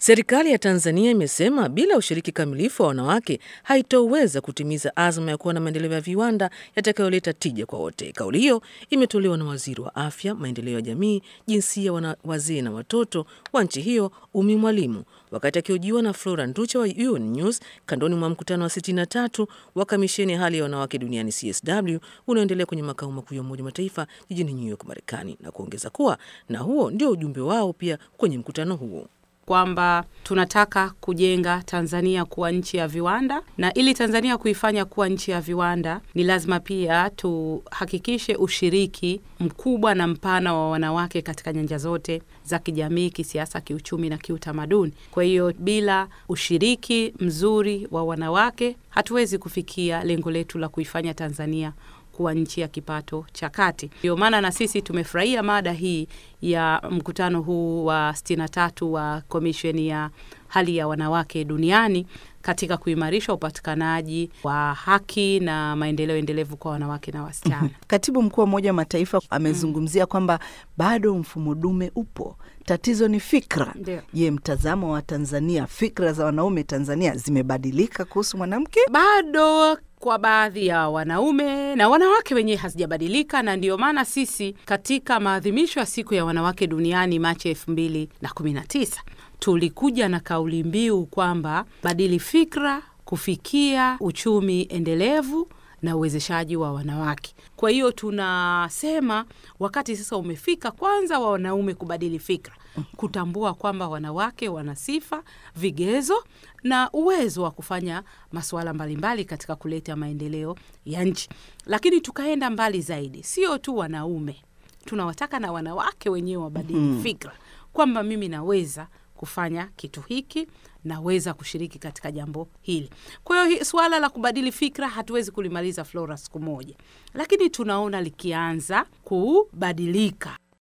Serikali ya Tanzania imesema bila ushiriki kamilifu wa wanawake haitoweza kutimiza azma ya kuwa na maendeleo ya viwanda yatakayoleta tija kwa wote. Kauli hiyo imetolewa na waziri wa afya, maendeleo ya jamii, jinsia, wana wazee na watoto wa nchi hiyo Umi Mwalimu wakati akihojiwa na Flora Nducha wa UN News kandoni mwa mkutano wa 63 wa kamisheni ya hali ya wanawake duniani CSW unaoendelea kwenye makao makuu ya Umoja wa Mataifa jijini New York, Marekani, na kuongeza kuwa na huo ndio ujumbe wao pia kwenye mkutano huo kwamba tunataka kujenga Tanzania kuwa nchi ya viwanda, na ili Tanzania kuifanya kuwa nchi ya viwanda ni lazima pia tuhakikishe ushiriki mkubwa na mpana wa wanawake katika nyanja zote za kijamii, kisiasa, kiuchumi na kiutamaduni. Kwa hiyo bila ushiriki mzuri wa wanawake hatuwezi kufikia lengo letu la kuifanya Tanzania kuwa nchi ya kipato cha kati. Ndio maana na sisi tumefurahia mada hii ya mkutano huu wa 63 wa komisheni ya hali ya wanawake duniani katika kuimarisha upatikanaji wa haki na maendeleo endelevu kwa wanawake na wasichana. Katibu mkuu wa Umoja wa Mataifa amezungumzia kwamba bado mfumo dume upo, tatizo ni fikra. Je, mtazamo wa Tanzania, fikra za wanaume Tanzania zimebadilika kuhusu mwanamke? Bado kwa baadhi ya wanaume na wanawake wenyewe hazijabadilika, na ndiyo maana sisi katika maadhimisho ya siku ya wanawake duniani Machi elfu mbili na kumi na tisa tulikuja na kauli mbiu kwamba badili fikra kufikia uchumi endelevu na uwezeshaji wa wanawake. Kwa hiyo tunasema wakati sasa umefika kwanza wa wanaume kubadili fikra, kutambua kwamba wanawake wana sifa, vigezo na uwezo wa kufanya masuala mbalimbali katika kuleta maendeleo ya nchi. Lakini tukaenda mbali zaidi, sio tu wanaume, tunawataka na wanawake wenyewe wabadili mm -hmm. fikra kwamba mimi naweza kufanya kitu hiki, naweza kushiriki katika jambo hili. Kwa hiyo suala la kubadili fikra hatuwezi kulimaliza Flora siku moja, lakini tunaona likianza kubadilika.